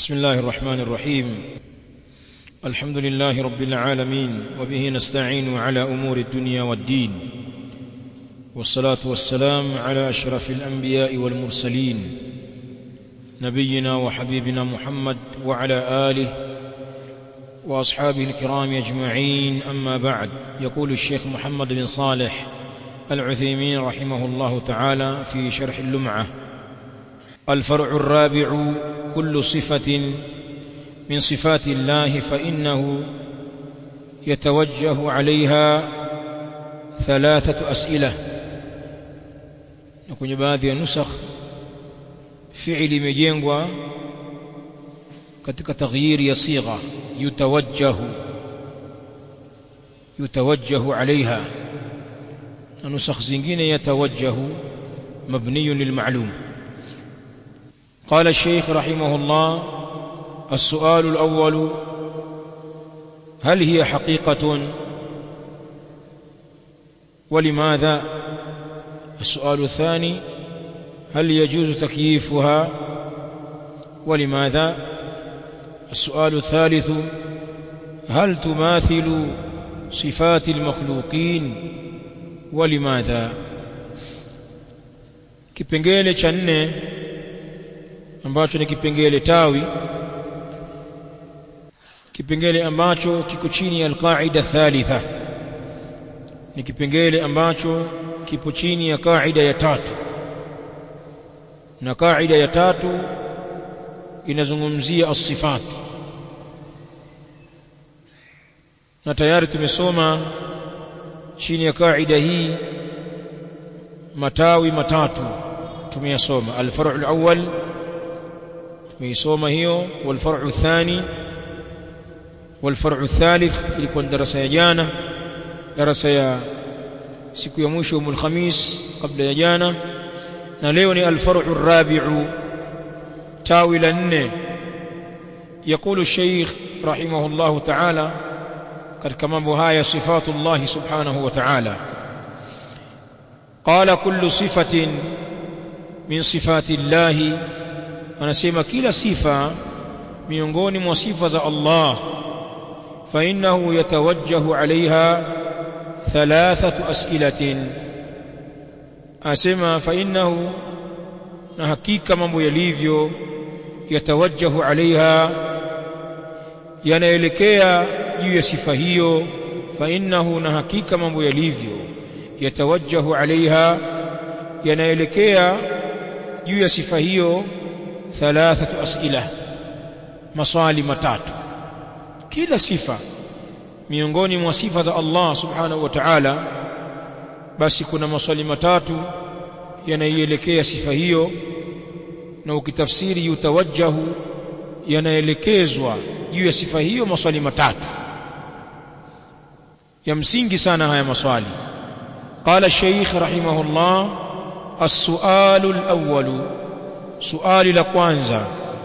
بسم الله الرحمن الرحيم الحمد لله رب العالمين وبه نستعين على امور الدنيا والدين والصلاه والسلام على اشرف الانبياء والمرسلين نبينا وحبيبنا محمد وعلى اله واصحابه الكرام اجمعين اما بعد يقول الشيخ محمد بن صالح العثيمين رحمه الله تعالى في شرح اللمعه الفرع الرابع كل صفه من صفات الله فانه يتوجه عليها ثلاثه اسئله na kwenye baadhi ya nusakh fi'li imejengwa katika taghyiri ya sigha yutawajjahu yutawajjahu alaiha na nusakh zingine yatawajjahu mabniyun lilma'lum قال الشيخ رحمه الله السؤال الأول هل هي حقيقة ولماذا السؤال الثاني هل يجوز تكييفها ولماذا السؤال الثالث هل تماثل صفات المخلوقين ولماذا kipengele cha nne ambacho ni kipengele tawi kipengele ambacho kiko chini ya alqaida thalitha ni kipengele ambacho kipo chini ya kaida ya tatu na kaida ya tatu inazungumzia as-sifat na tayari tumesoma chini ya kaida hii matawi matatu tumeyasoma al-far'u al-awwal tumeisoma hiyo wal-far'u athani wal-far'u athalith ilikuwa darasa ya jana darasa ya siku ya mwisho umul khamis kabla ya jana na leo ni al-far'u ar-rabi'u tawi la nne يقول الشيخ رحمه الله تعالى katika mambo haya sifatullah subhanahu wa ta'ala qala kullu sifatin min sifati Allah anasema kila sifa miongoni mwa sifa za Allah fa innahu yatawajjahu alaiha thalathatu as'ilatin asema fa innahu na hakika mambo yalivyo yatawajjahu alaiha yanaelekea juu ya sifa hiyo fa innahu na hakika mambo yalivyo yatawajjahu alaiha yanaelekea juu ya sifa hiyo thalathatu as'ila maswali matatu kila sifa miongoni mwa sifa za Allah subhanahu wa ta'ala basi kuna maswali matatu yanaielekea sifa hiyo na ukitafsiri yutawajjahu yanaelekezwa juu ya sifa hiyo maswali matatu ya msingi sana haya maswali qala shaykh rahimahullah as-su'alu al-awwal suali la kwanza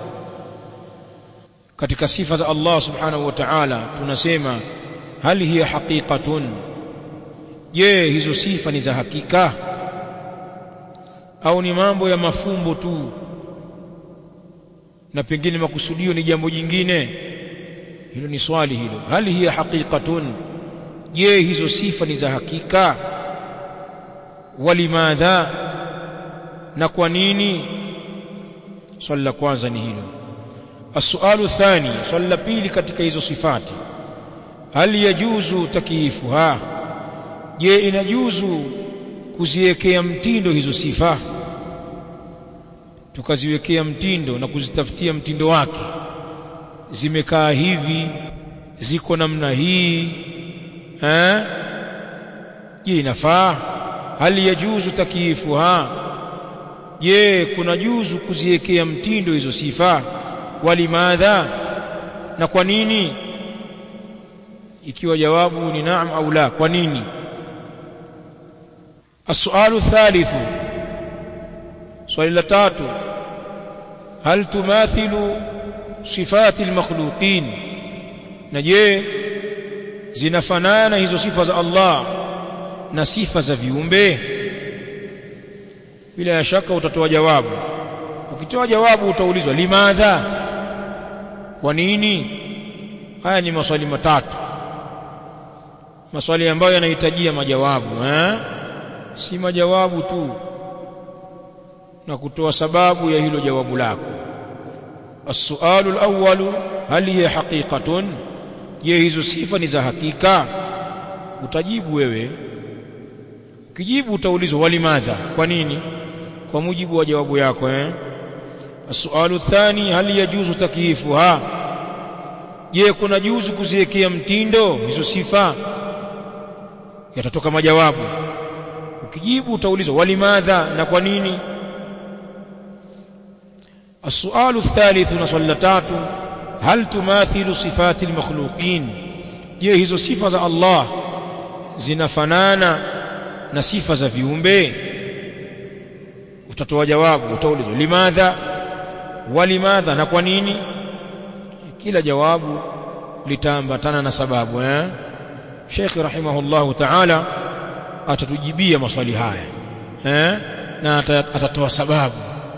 katika sifa za Allah subhanahu wa ta'ala tunasema hal hiya haqiqatun je hizo sifa ni za hakika au ni mambo ya mafumbo tu na pengine makusudio ni jambo jingine hilo ni swali hilo hal hiya haqiqatun je hizo sifa ni za hakika walimadha na kwa nini swali la kwanza ni hilo السؤال الثاني swali la pili katika hizo sifati hal yajuzu takiifuha je inajuzu kuziwekea mtindo hizo sifa tukaziwekea mtindo na kuzitafutia mtindo wake zimekaa hivi ziko namna hii eh je inafaa hal yajuzu takiifuha je kuna juzu kuziwekea mtindo hizo sifa walimadha na kwa nini ikiwa jawabu ni naam au la kwa nini السؤال الثالث سؤال الثالث هل تماثل صفات المخلوقين نجي zinafanana hizo sifa za Allah na sifa za viumbe bila ya shaka utatoa jawabu ukitoa jawabu utaulizwa limadha kwa nini haya ni maswali matatu maswali ambayo yanahitajia majawabu eh? si majawabu tu na kutoa sababu ya hilo jawabu lako السؤال الأول هل هي حقيقة je hizo sifa ni za hakika utajibu wewe ukijibu utaulizwa walimadha kwa nini kwa mujibu wa jawabu yako eh السؤال الثاني هل يجوز تكييفها je kuna juzu kuziwekea mtindo hizo sifa yatatoka majawabu ukijibu utaulizwa walimadha na kwa nini السؤال الثالث نصلتات هل تماثل صفات المخلوقين je hizo sifa za Allah zinafanana na sifa za viumbe utatoa jawabu utaulizwa limadha walimadha na kwa nini kila jawabu litaambatana na sababu eh Sheikh rahimahullahu ta'ala atatujibia maswali haya eh na atatoa sababu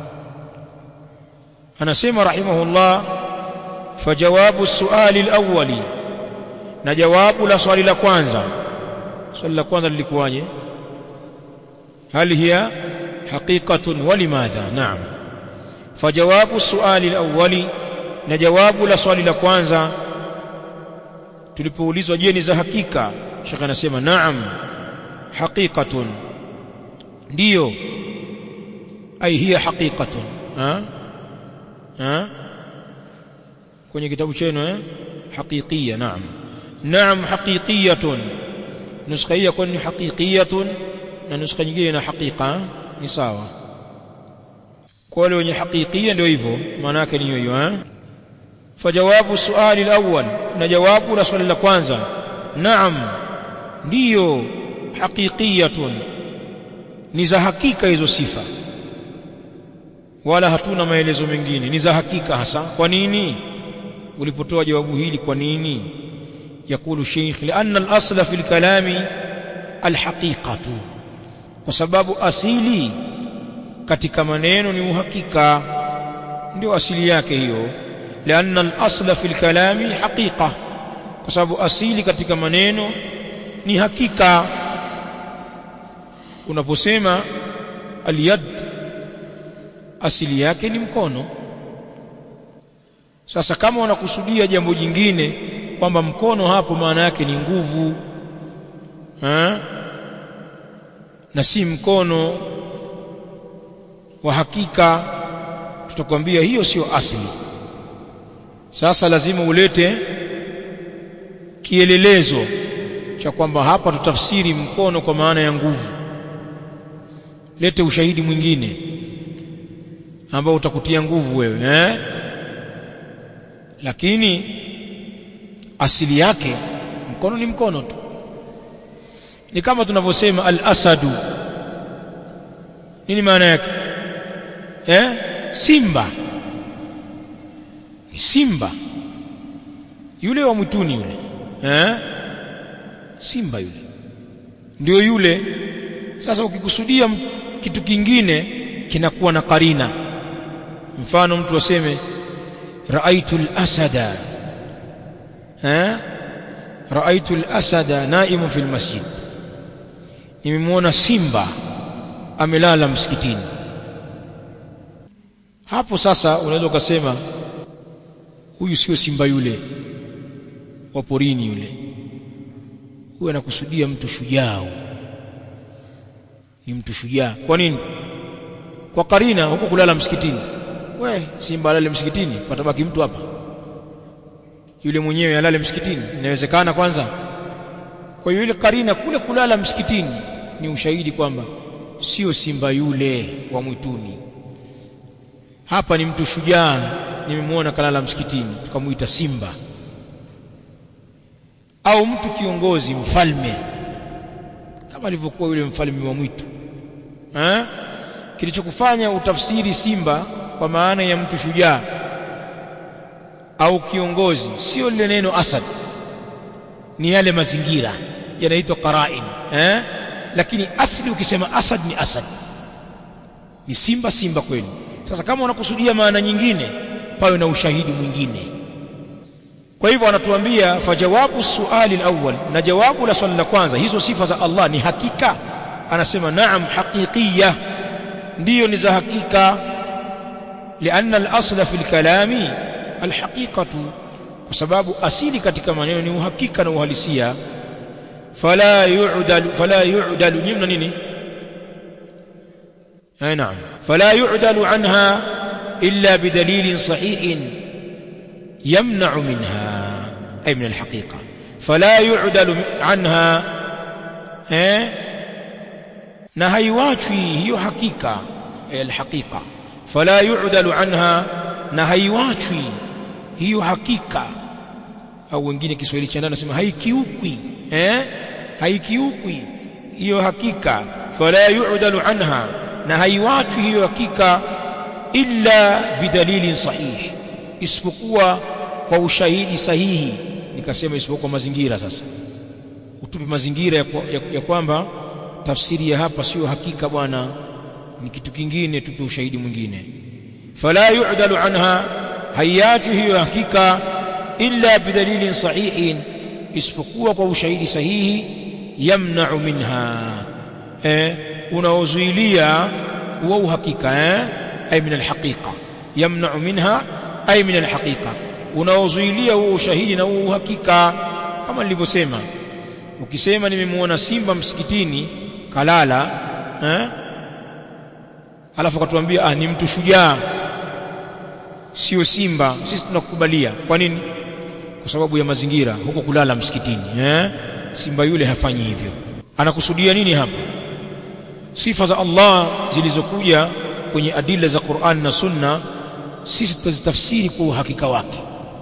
anasema rahimahullah fajawabu suali alawwali na jawabu la swali la kwanza swali la kwanza lilikuwaje hal hiya haqiqatun wa limadha naam fajawabu suali alawwali na jawabu la swali la kwanza tulipoulizwa je ni za hakika shaka anasema naam haqiqatun ndiyo ai hiya haqiqatun ha ha kwenye kitabu chenu eh haqiqiyya naam naam haqiqiyatun nuskha hii kwani haqiqiyatun na nuskha nyingine na haqiqa ni sawa kwa wale wenye haqiqiyya ndio hivyo maana yake ni hiyo hiyo eh fajawabu suali alawwal na jawabu la swali la kwanza naam ndiyo haqiqiyatun ni za hakika hizo sifa wala hatuna maelezo mengine ni za hakika hasa kwa nini ulipotoa jawabu hili kwa nini yakulu sheikh lianna al-asla fi al-kalami al-haqiqatu kwa sababu asili katika maneno ni uhakika ndio asili yake hiyo lianna al-asla fi al-kalami haqiqa kwa sababu asili katika maneno ni hakika unaposema al-yad asili yake ni mkono sasa kama unakusudia jambo jingine kwamba mkono hapo maana yake ni nguvu ha? na si mkono wa hakika tutakwambia hiyo sio asili sasa lazima ulete kielelezo cha kwamba hapa tutafsiri mkono kwa maana ya nguvu lete ushahidi mwingine ambao utakutia nguvu wewe eh? lakini asili yake mkono ni mkono tu ni kama tunavyosema al-asadu nini maana yake eh simba ni simba yule wa mwituni yule eh simba yule ndio yule sasa ukikusudia kitu kingine kinakuwa na karina mfano mtu aseme raaitu al-asada eh raaitu al-asada naimu fil masjid nimemwona simba amelala msikitini hapo sasa unaweza ukasema huyu sio simba yule wa porini yule huyu anakusudia mtu shujaa ni mtu shujaa kwa nini kwa karina huko kulala msikitini we simba alale msikitini patabaki mtu hapa yule mwenyewe alale msikitini inawezekana kwanza kwa hiyo ile karina kule kulala msikitini ni ushahidi kwamba sio simba yule wa mwituni hapa ni mtu shujaa nimemwona kalala msikitini tukamuita simba au mtu kiongozi mfalme kama alivyokuwa yule mfalme wa mwitu eh kilichokufanya utafsiri simba kwa maana ya mtu shujaa au kiongozi sio lile neno asad ni yale mazingira yanaitwa qarain eh lakini asli ukisema asad ni asad ni simba simba kweli sasa kama unakusudia maana nyingine pawe na ushahidi mwingine kwa hivyo anatuambia fajawabu suali alawwal na jawabu la swali la kwanza hizo sifa za Allah ni hakika anasema naam haqiqiyya ndiyo ni za hakika لأن الأصل في الكلام الحقيقة وسبب أصيل katika maneno ni uhakika na uhalisia فلا يعدل فلا يعدل نمنا nini أي نعم فلا يعدل عنها إلا بدليل صحيح يمنع منها أي من الحقيقة فلا يعدل عنها eh na haiwachwi hiyo hakika alhaqiqa fala yu'dalu anha na haiwachwi hiyo hakika au wengine Kiswahili cha ndani nasema haikiukwi eh haikiukwi hiyo hakika fala yu'dalu anha na haiwachwi hiyo hakika illa bidalilin sahih isipokuwa kwa ushahidi sahihi nikasema isipokuwa mazingira sasa utupe mazingira ya, ya, ya kwamba tafsiri ya hapa sio hakika bwana ni kitu kingine tupe ushahidi mwingine fala yu'dalu anha hayatu hiyo hakika illa bidalilin sahihin isipokuwa kwa ushahidi sahihi yamna'u minha eh unaozuilia huo uhakika eh ay min alhaqiqa yamna'u minha ay min alhaqiqa unaozuilia huo ushahidi na huo uhakika kama nilivyosema ukisema nimemuona simba msikitini kalala eh alafu akatuambia ah ni mtu shujaa sio simba sisi tunakukubalia kwa nini kwa sababu ya mazingira huko kulala msikitini eh simba yule hafanyi hivyo anakusudia nini hapa sifa za Allah zilizokuja kwenye adila za Qur'an na Sunna sisi tutazitafsiri kwa uhakika wake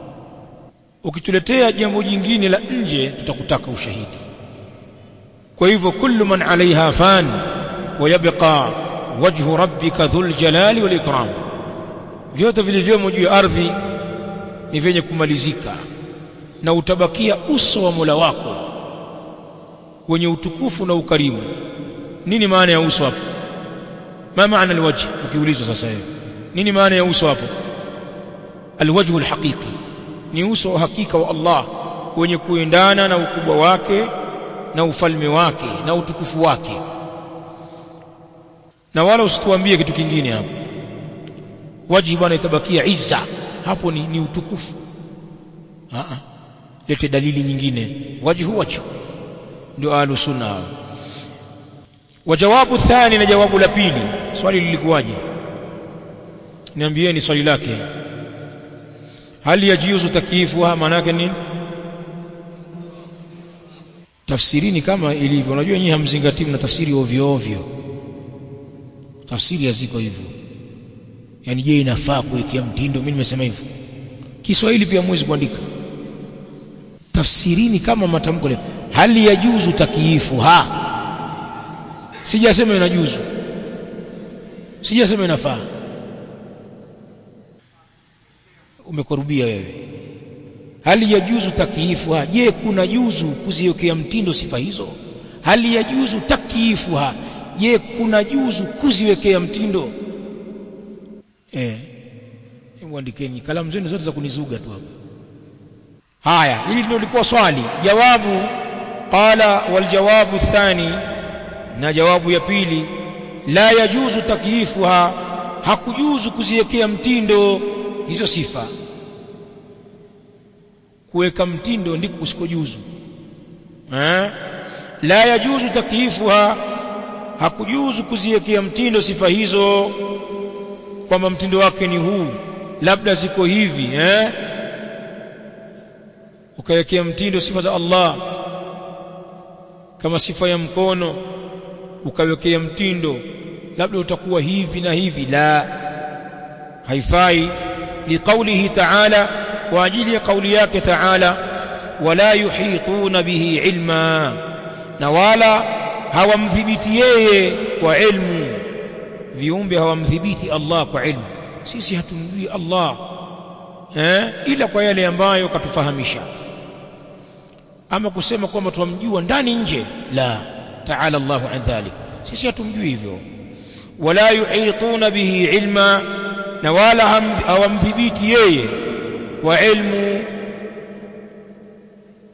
ukituletea jambo jingine la nje tutakutaka ushahidi kwa hivyo kullu man alaiha fan wa yabqa wajhu rabbika dhul jalali wal ikram vyote vilivyomo juu ya ardhi ni vyenye kumalizika na utabakia uso wa Mola wako wenye utukufu na ukarimu nini maana ya uso hapo ma maana alwajh ukiulizwa sasa hivi nini maana ya uso hapo alwajh alhaqiqi ni uso wa hakika wa Allah wenye kuendana na ukubwa wake na ufalme wake na utukufu wake na wala usituambie kitu kingine hapo waji bwana itabakia izza hapo ni, ni utukufu a a lete dalili nyingine wajhu wajhu ndio ahlu sunna wajawabu thani na jawabu la pili swali lilikuwaje niambieni swali lake hali yajuzu takyifuha maana yake nini tafsirini kama ilivyo unajua nyinyi hamzingatii na tafsiri ovyo ovyo tafsiri haziko hivyo yani je inafaa kuwekea mtindo mimi nimesema hivyo Kiswahili pia mwezi kuandika tafsirini kama matamko leo hali yajuzu takyifu ha sijasema inajuzu sijasema inafaa umekorubia wewe hali yajuzu takyifuha je kuna juzu kuziwekea mtindo sifa hizo hali yajuzu takyifuha je kuna juzu kuziwekea mtindo eh mwandikeni kalamu zenu zote za kunizuga tu hapa haya hili ndio lilikuwa swali jawabu qala wal jawabu thani na jawabu ya pili la yajuzu takyifuha hakujuzu kuziwekea mtindo hizo sifa kuweka mtindo ndiko kusikojuzu eh la yajuzu takyifuha hakujuzu kuziwekea mtindo sifa hizo kwamba mtindo wake ni huu labda ziko hivi eh ukawekea mtindo sifa za Allah kama sifa ya mkono ukawekea mtindo labda utakuwa hivi na hivi la haifai liqaulihi ta'ala kwa ajili ya kauli yake ta'ala wala yuhituna bihi ilma na wala hawamdhibiti yeye kwa ilmu viumbe hawamdhibiti Allah kwa ilmu sisi hatumjui Allah eh ila kwa yale ambayo katufahamisha ama kusema kwamba tumjua ndani nje la ta'ala Allahu an dhalik sisi hatumjui hivyo wala yuhituna bihi ilma na wala hawamdhibiti yeye kwa ilmu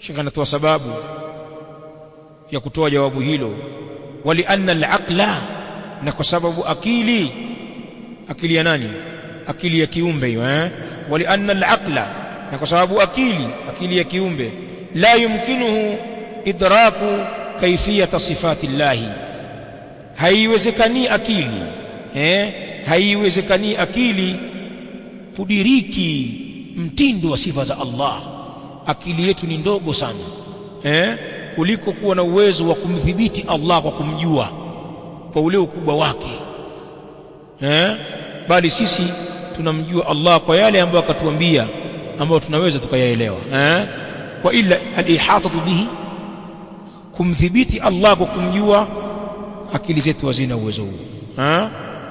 shekha anatoa sababu ya kutoa jawabu hilo wali anna al-aqla na kwa sababu akili akili ya nani akili ya kiumbe hiyo eh wali anna al-aqla na kwa sababu akili akili ya kiumbe la yumkinuhu idraku kaifiyata sifati llahi haiwezekani akili eh haiwezekani akili kudiriki mtindo wa sifa za Allah akili yetu ni ndogo sana eh kuliko kuwa na uwezo wa kumdhibiti Allah kwa kumjua kwa ule ukubwa wake eh bali sisi tunamjua Allah kwa yale ambayo akatuambia ambayo tunaweza tukayaelewa eh wa illa al-ihatatu bihi kumdhibiti Allah kwa kumjua akili zetu hazina uwezo huo eh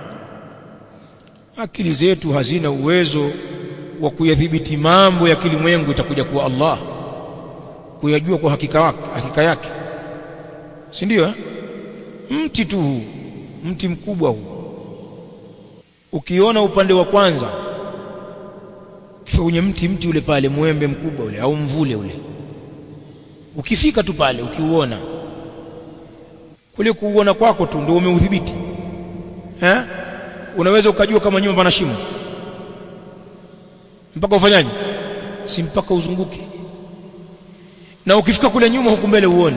akili zetu hazina uwezo wa kuyadhibiti mambo ya kilimwengu itakuja kuwa Allah kuyajua kwa hakika wake hakika yake si ndio eh? mti tu huu mti mkubwa huu ukiona upande wa kwanza kifika kwenye mti mti ule pale mwembe mkubwa ule au mvule ule ukifika tu pale ukiuona kule kuuona kwako tu ndio umeudhibiti eh unaweza ukajua kama nyuma pana shimo mpaka ufanyaje si mpaka uzunguke na ukifika kule nyuma huku mbele uone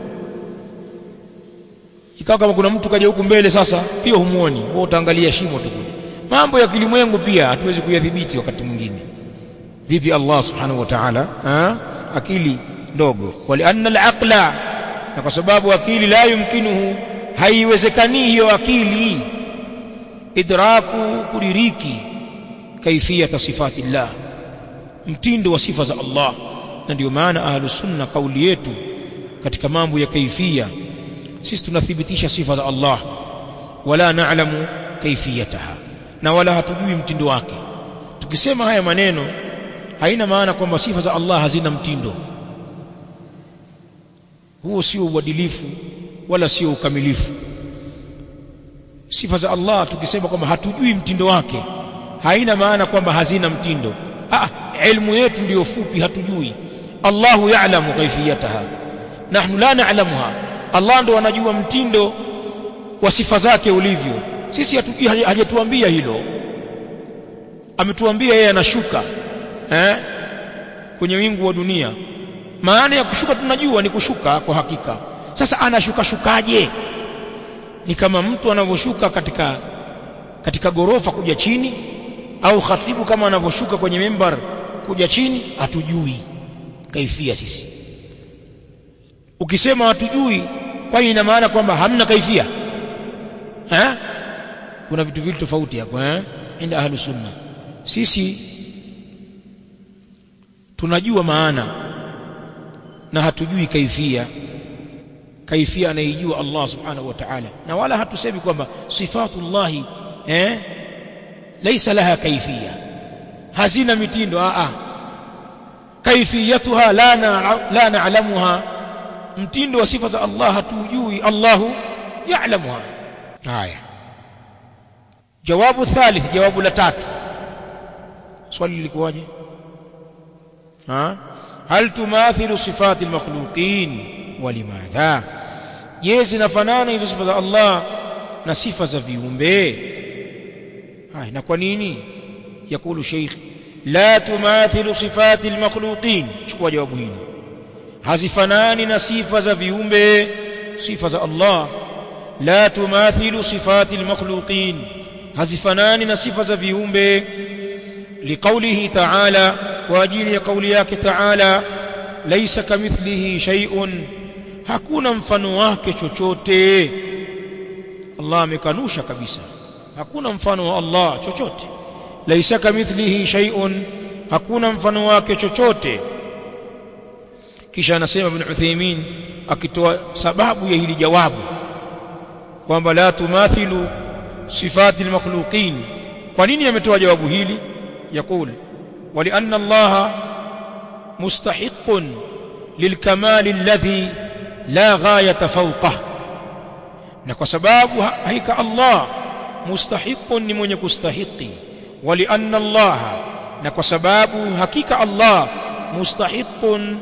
ikawa kama kuna mtu kaja huku mbele sasa pia humuoni wewe utaangalia shimo tu kule mambo ya kilimwengu pia hatuwezi kuyadhibiti wakati mwingine vipi Allah subhanahu wa ta'ala akili ndogo wali anna al-aqla na kwa sababu akili la yumkinuhu haiwezekani hiyo akili idraku kudiriki kaifiyata sifati Allah mtindo wa sifa za Allah na ndio maana ahlus sunna kauli yetu katika mambo ya kaifia sisi tunathibitisha sifa za Allah wala na'lamu kaifiyataha na wala hatujui mtindo wake tukisema haya maneno haina maana kwamba sifa za Allah hazina mtindo huo sio uadilifu wala sio ukamilifu sifa za Allah tukisema kwamba hatujui mtindo wake haina maana kwamba hazina mtindo ah ilmu yetu ndiyo fupi hatujui Allahu ya'lamu kaifiyataha nahnu la na'lamuha Allah ndo anajua mtindo wa sifa zake ulivyo sisi hatujui hajatuambia hilo ametuambia yeye anashuka eh kwenye wingu wa dunia maana ya kushuka tunajua ni kushuka kwa hakika sasa anashuka shukaje ni kama mtu anavyoshuka katika katika gorofa kuja chini au khatibu kama anavyoshuka kwenye mimbar kuja chini hatujui kaifia sisi ukisema hatujui kwani ina maana kwamba hamna kaifia eh kuna vitu vile tofauti hapo eh inda ahlu sunna sisi tunajua maana na hatujui kaifia kaifia anaijua Allah subhanahu wa ta'ala na wala hatusemi kwamba sifatullahi eh laysa laha kaifia hazina mitindo a a kaifiyatuha la na la na'lamuha mtindo wa sifa za Allah hatujui Allahu ya'lamuha haya jawabu thalith jawabu la tatu swali lilikuwaje ha hal tumathilu sifati almakhluqin walimadha je zinafanana hizo sifa za Allah na sifa za viumbe haya na kwa nini yakulu sheikh la tumathilu sifati almakhluqin chukua jawabu hili hazifanani na sifa za viumbe sifa za Allah la tumathilu sifati almakhluqin hazifanani na sifa za viumbe liqaulihi ta'ala kwa ajili ya kauli yake ta'ala laysa kamithlihi shay'un hakuna mfano wake chochote Allah amekanusha kabisa hakuna mfano wa Allah chochote laysa kamithlihi shay'un hakuna mfano wake chochote kisha anasema ibn Uthaymeen akitoa sababu ya hili jawabu kwamba la tumathilu sifati almakhluqin kwa nini ametoa jawabu hili yakul ولأن الله مستحق للكمال الذي لا غاية فوقه na kwa sababu hakika Allah mustahiqun ni mwenye kustahiqi walianna Allah na kwa sababu hakika Allah mustahiqun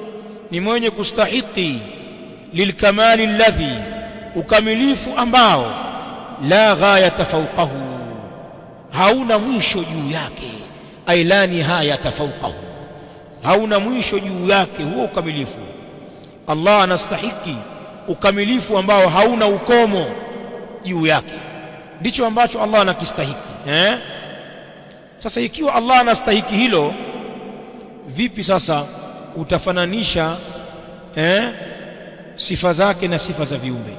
ni mwenye kustahiki lilkamali alladhi ukamilifu ambao la ghayata fawqahu hauna mwisho juu yake ay la nihayata fawqahu hauna mwisho juu yake huo ukamilifu Allah anastahiki ukamilifu ambao hauna ukomo juu yake ndicho ambacho Allah anakistahiki eh sasa ikiwa Allah anastahiki hilo vipi sasa utafananisha eh sifa zake na sifa za viumbe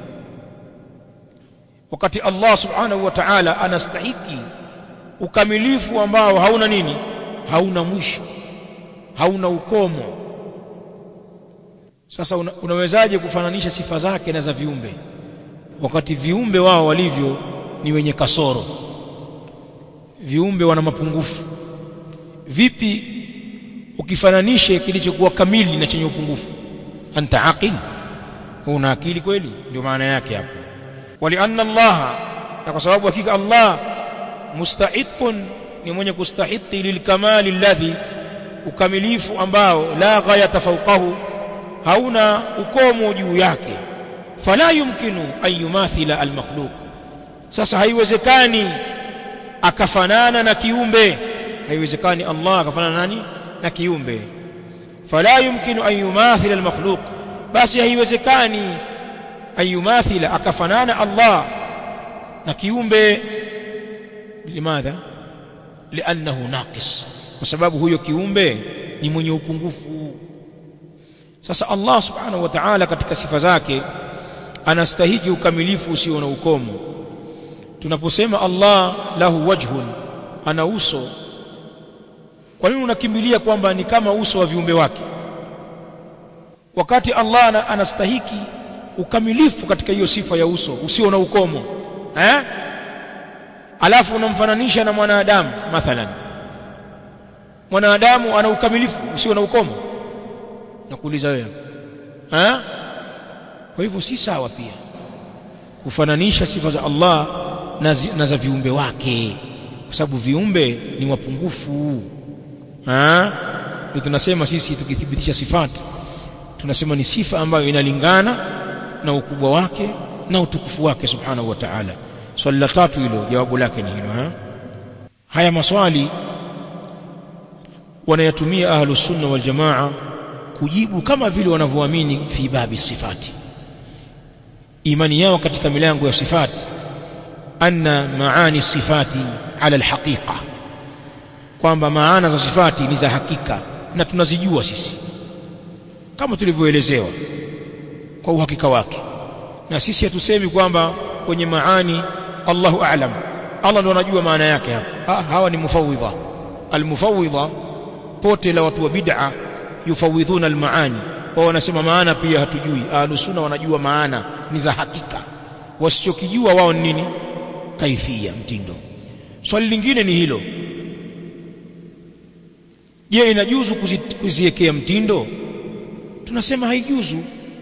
wakati Allah subhanahu wa ta'ala anastahiki ukamilifu ambao hauna nini hauna mwisho hauna ukomo sasa una, unawezaje kufananisha sifa zake na za viumbe wakati viumbe wao walivyo ni wenye kasoro viumbe wana mapungufu vipi ukifananishe kilichokuwa kamili na chenye upungufu anta aqil una akili kweli ndio maana yake hapo walianna Allah na kwa sababu hakika Allah mustahiqun ni mwenye kustahiki lilkamali alladhi ukamilifu ambao la ghayata fawqahu hauna ukomo juu yake fala yumkinu an yumathila almakhluq sasa haiwezekani akafanana na kiumbe haiwezekani Allah akafanana nani na kiumbe fala yumkinu an yumathila almakhluq basi haiwezekani an yumathila akafanana Allah na kiumbe limadha liannahu naqis kwa sababu huyo kiumbe ni mwenye upungufu sasa Allah subhanahu wa ta'ala katika sifa zake anastahiki ukamilifu usio na ukomo tunaposema Allah lahu wajhun ana uso kwa nini unakimbilia kwamba ni kama uso wa viumbe wake wakati Allah anastahiki ukamilifu katika hiyo sifa ya uso usio na ukomo eh alafu unamfananisha na mwanadamu mathalan mwanadamu ana ukamilifu usio na ukomo nakuuliza wewe eh kwa hivyo si sawa pia kufananisha sifa za Allah na, zi, na za viumbe wake kwa sababu viumbe ni wapungufu eh ndio tunasema sisi tukithibitisha sifati tunasema ni sifa ambayo inalingana na ukubwa wake na utukufu wake subhanahu wa ta'ala swali la tatu hilo jawabu lake ni hilo ha? haya maswali wanayatumia ahlu sunna wal jamaa kujibu kama vile wanavyoamini fi babi sifati imani yao katika milango ya sifati anna maani sifati ala alhaqiqa kwamba maana za sifati ni za hakika na tunazijua sisi kama tulivyoelezewa kwa uhakika wake na sisi hatusemi kwamba kwenye maani Allahu a'lam Allah ndo anajua maana yake hapa ha, hawa ni mufawidha almufawidha pote la watu wa bid'a yufawidhuna almaani wao wanasema maana pia hatujui ahlus sunna wanajua maana ni za hakika wasichokijua wao ni nini kaifia mtindo swali lingine ni hilo je inajuzu kuziwekea mtindo tunasema haijuzu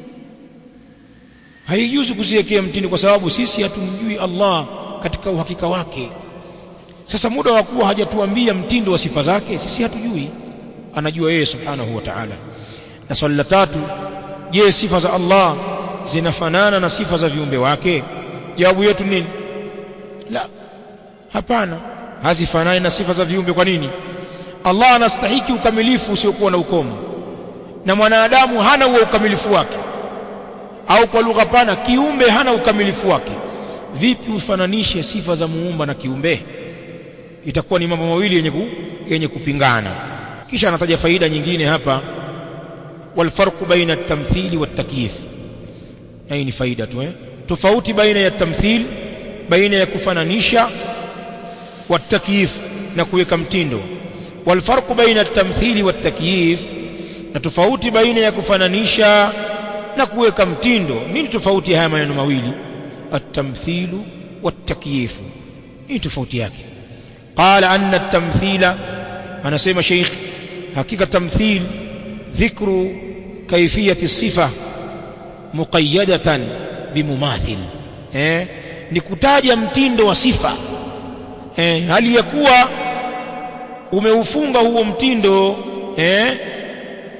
haijuzu kuziwekea mtindo kwa sababu sisi hatumjui Allah katika uhakika wake sasa muda wa kuwa hajatuambia mtindo wa sifa zake sisi hatujui anajua yeye subhanahu wa ta'ala na swali la tatu je sifa za Allah zinafanana na sifa za viumbe wake jawabu yetu nini la hapana hazifanani na sifa za viumbe kwa nini Allah anastahiki ukamilifu usiokuwa na ukomo na mwanadamu hana huo ukamilifu wake au kwa lugha pana kiumbe hana ukamilifu wake vipi ufananishe sifa za muumba na kiumbe itakuwa ni mambo mawili yenye, ku, yenye kupingana kisha anataja faida nyingine hapa walfarqu baina at-tamthili wat-takyif hii ni faida tu eh tofauti baina ya tamthil baina ya kufananisha wat-takyif na kuweka mtindo walfarqu baina at-tamthili wat-takyif na tofauti baina ya kufananisha na kuweka mtindo nini tofauti ya haya maneno mawili at-tamthilu wat-takyif hii tofauti yake qala anna at-tamthila anasema sheikh hakika tamthil dhikru kaifiyati sifa muqayyadatan bimumathil eh ni kutaja mtindo wa sifa eh hali ya kuwa umeufunga huo mtindo eh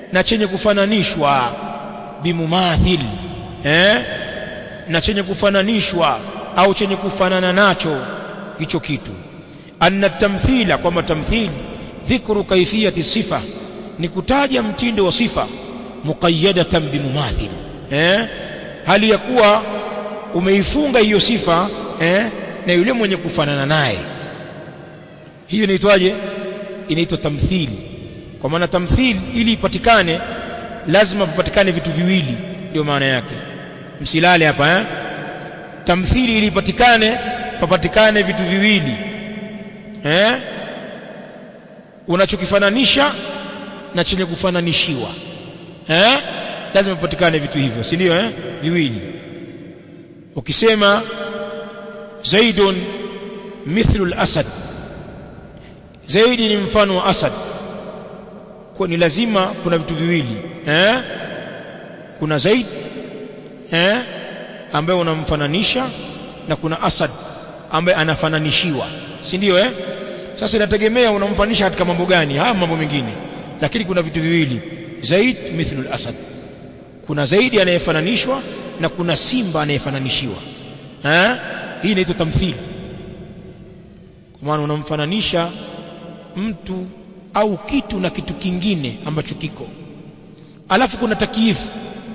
na chenye kufananishwa bimumathil eh na chenye kufananishwa au chenye kufanana nacho hicho kitu anna tamthila kwamba tamthil dhikru kaifiyati sifa ni kutaja mtindo wa sifa muqayyadatan bimumathil eh hali ya kuwa umeifunga hiyo sifa eh na yule mwenye kufanana naye hiyo inaitwaje inaitwa tamthili kwa maana tamthili ili ipatikane lazima papatikane vitu viwili ndio maana yake msilale hapa eh tamthili ili ipatikane papatikane vitu viwili eh unachokifananisha na chenye kufananishiwa eh lazima papatikane vitu hivyo si ndio eh viwili ukisema zaidun mithlu al-asad zaidi ni mfano wa asad kwa ni lazima kuna vitu viwili eh kuna zaid eh ambaye unamfananisha na kuna asad ambaye anafananishiwa si ndio eh sasa inategemea unamfananisha katika mambo gani haya mambo mengine lakini kuna vitu viwili zaid mithlu al-asad kuna zaidi anayefananishwa na kuna simba anayefananishiwa eh hii inaitwa tamthili kwa maana unamfananisha mtu au kitu na kitu kingine ambacho kiko alafu kuna takiifu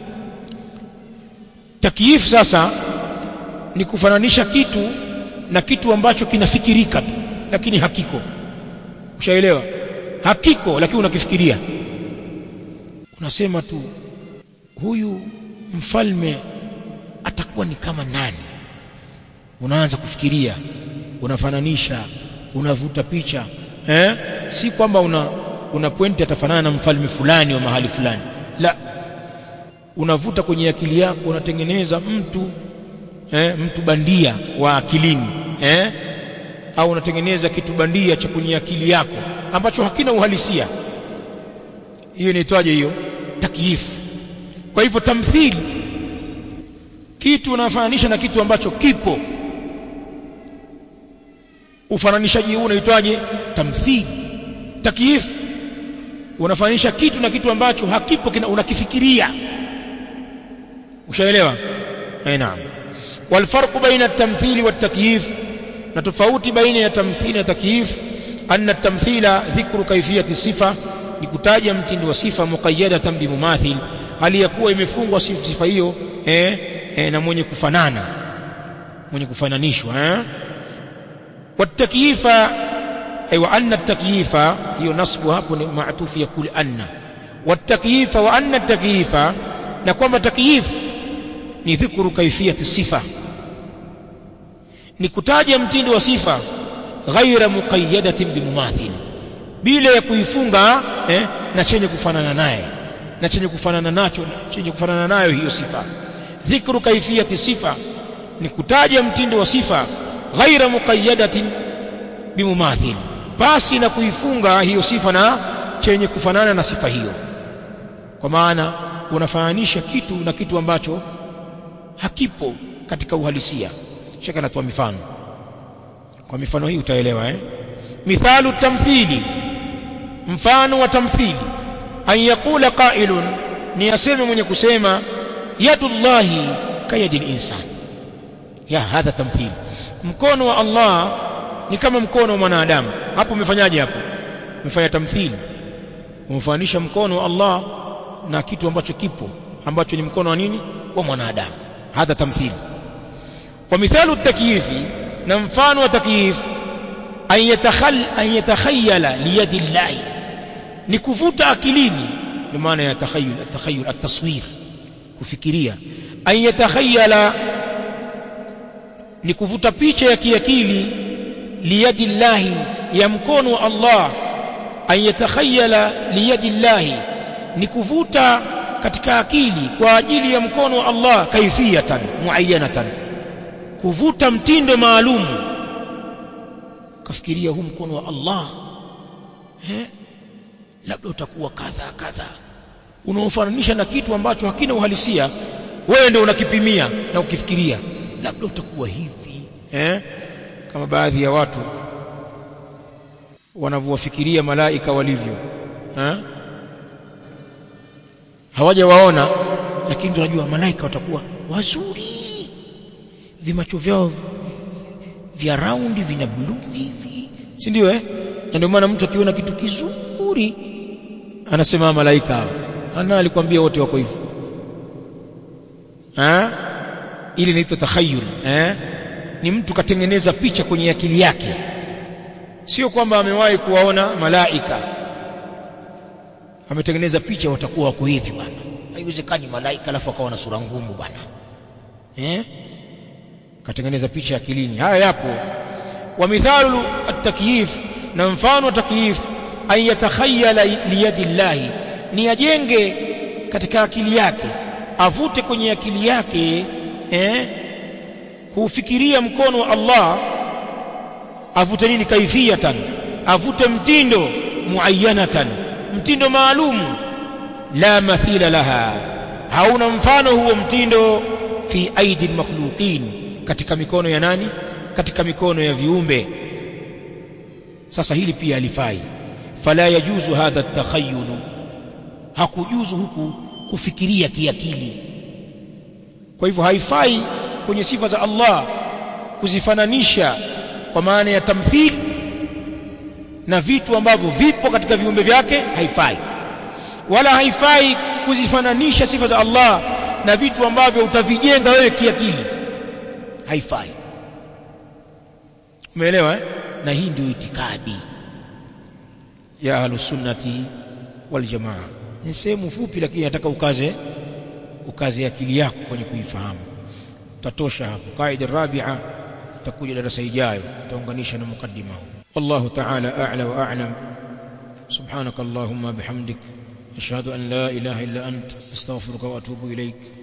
takiifu sasa ni kufananisha kitu na kitu ambacho kinafikirika tu lakini hakiko ushaelewa hakiko lakini unakifikiria unasema tu huyu mfalme atakuwa ni kama nani unaanza kufikiria unafananisha unavuta picha eh si kwamba una una pointi atafanana na mfalme fulani wa mahali fulani la unavuta kwenye akili yako unatengeneza mtu eh, mtu bandia wa akilini eh au unatengeneza kitu bandia cha kwenye akili yako ambacho hakina uhalisia hiyo inaitwaje hiyo takyifu kwa hivyo tamthili kitu unafananisha na kitu ambacho kipo ufananishaji huu unaitwaje tamthili takyif unafananisha kitu na kitu ambacho hakipo kina, unakifikiria ushaelewa eh naam والفرق بين التمثيل والتكييف na tofauti baina ya tamthili na takyif anna tamthila dhikru kaifiyati sifa ni kutaja mtindo wa sifa muqayyadatan bimumathil hali ya kuwa imefungwa sifa hiyo eh, eh, na mwenye kufanana mwenye kufananishwa eh والتكييف أي وأن التكييف هي نصب hapo ni معطوف يقول أن والتكييف وأن التكييف نقوم تكييف ni dhikru kaifiyati sifa ni kutaja mtindo wa sifa ghaira muqayyadatin bimumathil bila ya kuifunga eh, na chenye kufanana naye na chenye kufanana nacho chenye kufanana nayo hiyo sifa dhikru kaifiyati sifa ni kutaja mtindo wa sifa ghaira muqayyadatin bimumathil basi na kuifunga hiyo sifa na chenye kufanana na sifa hiyo kwa maana unafananisha kitu na kitu ambacho hakipo katika uhalisia shaka natoa mifano kwa mifano hii utaelewa eh mithalu tamthili mfano wa tamthili an yaqula qailun ni aseme mwenye kusema yadullahi kayadi insan ya hadha tamthili mkono wa Allah ni kama mkono wa mwanadamu hapo umefanyaje hapo umefanya tamthili umefanisha mkono wa Allah na kitu ambacho kipo ambacho ni mkono wa nini wa mwanadamu hadha tamthili wa mithalu takyifi na mfano wa takyif an yatakhal an yatakhayyala liyadi llahi ni kuvuta akilini ndio maana ya takhayyul at-takhayyul at-taswir kufikiria an yatakhayyala ni kuvuta picha ya kiakili liyadi llahi ya mkono wa Allah an yatakhayyala liyadi llahi ni kuvuta katika akili kwa ajili ya mkono wa Allah kaifiyatan muayyanatan kuvuta mtindo maalum kafikiria huu mkono wa Allah eh labda utakuwa kadha kadha unaofananisha na kitu ambacho hakina uhalisia wewe ndio unakipimia na ukifikiria labda utakuwa hivi eh kama baadhi ya watu wanavyowafikiria malaika walivyo eh hawajawaona lakini tunajua malaika watakuwa wazuri vimacho vyao vya raundi vina bluu hivi si ndio eh na ndio maana mtu akiona kitu kizuri anasema malaika hao ana alikwambia wote wako hivyo ah ili inaitwa takhayyul eh ni mtu katengeneza picha kwenye akili yake sio kwamba amewahi kuwaona malaika ametengeneza picha watakuwa wako hivi bwana haiwezekani malaika alafu akawa na sura ngumu bwana eh katengeneza picha akilini haya yapo wa mithalu at-takyif na mfano wa takyif an yatakhayyala liyadi llahi ni ajenge katika akili yake avute kwenye akili yake eh kufikiria mkono wa Allah avute nini kaifiyatan avute mtindo muayyanatan mtindo maalum la mathila laha hauna mfano huo mtindo fi aidi makhluqin katika mikono ya nani katika mikono ya viumbe sasa hili pia alifai fala yajuzu hadha at-takhayyul hakujuzu huku kufikiria kiakili kwa hivyo haifai kwenye sifa za Allah kuzifananisha kwa maana ya tamthil na vitu ambavyo vipo katika viumbe vyake haifai wala haifai kuzifananisha sifa za Allah na vitu ambavyo utavijenga wewe kiakili haifai umeelewa eh? na hii ndio itikadi ya ahlus sunnati wal jamaa ni sehemu fupi lakini nataka ukaze ukaze akili yako kwenye kuifahamu tatosha hapo kaida rabia takuja darasa ijayo tutaunganisha na mukaddima huu والله تعالى أعلى وأعلم سبحانك اللهم بحمدك أشهد أن لا إله إلا أنت أستغفرك وأتوب إليك